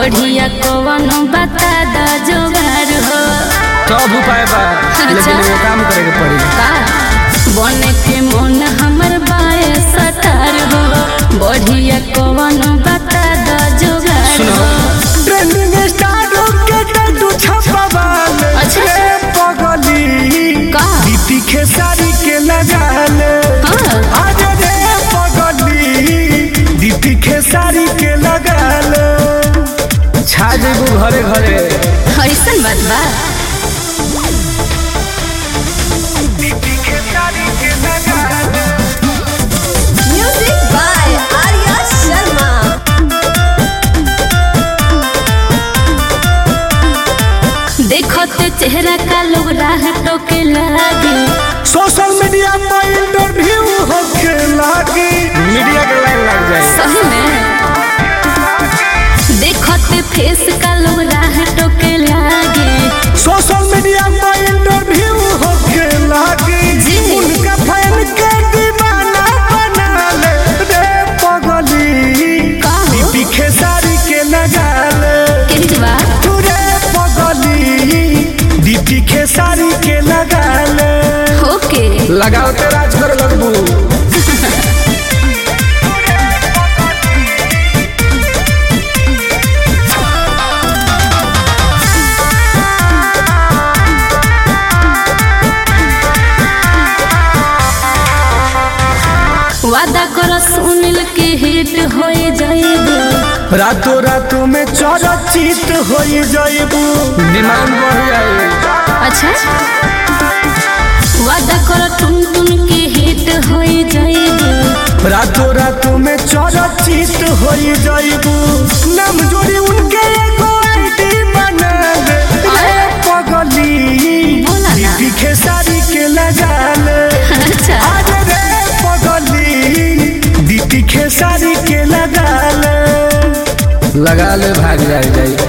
बढ़िया कवन बता द जोगार हो सब उपाय बा लेकिन अच्छा। एगो काम करे के पड़ी का बने के मन हमर बाए सतार हो बढ़िया कवन बता द जोगार सुनो। हो ट्रेंडिंग स्टार के टैटू छपवाले अच्छा। रे पगली का? दीपी खेसारी के लगाले हाँ। आज रे पगली दीपी खेसारी के लगाले छा जेबू घरे घरे ऐसन बात बा दीपी खेसारी के लगाले Music by Arya Sharma. देखते चेहरा का लोग राह टोके लागे सोशल मीडिया पर इंटरव्यू होके लागी मीडिया के लाइन लग जाए सही में देखते फेस का लोग राह टोके लागे सोशल मीडिया पर इंटरव्यू होके लागी जी। उनका फैन के दीवाना बना ले रे पगली का हो? दीपी खेसारी के लगाले केहू बा तू रे पगली दीपी खेसारी के लगाले ओके लगाओ ते राज कर लगबू वादा करो सुनील के हिट होए जाएगा रातों रातों में चरचित हो जाइबू डिमांड बढ़ जाए अच्छा वादा करो टुन टुन के हिट होए जाएगा रातों रातों में चरचित हो जाइबू नाम जोड़ी उनके एगो आईडी बना ले रे पगली बोला ना। दीपी खेसारी के लगा ले अच्छा आज रे पगली दीपी खेसारी के लगा ले लगा ले भाग जाए जाए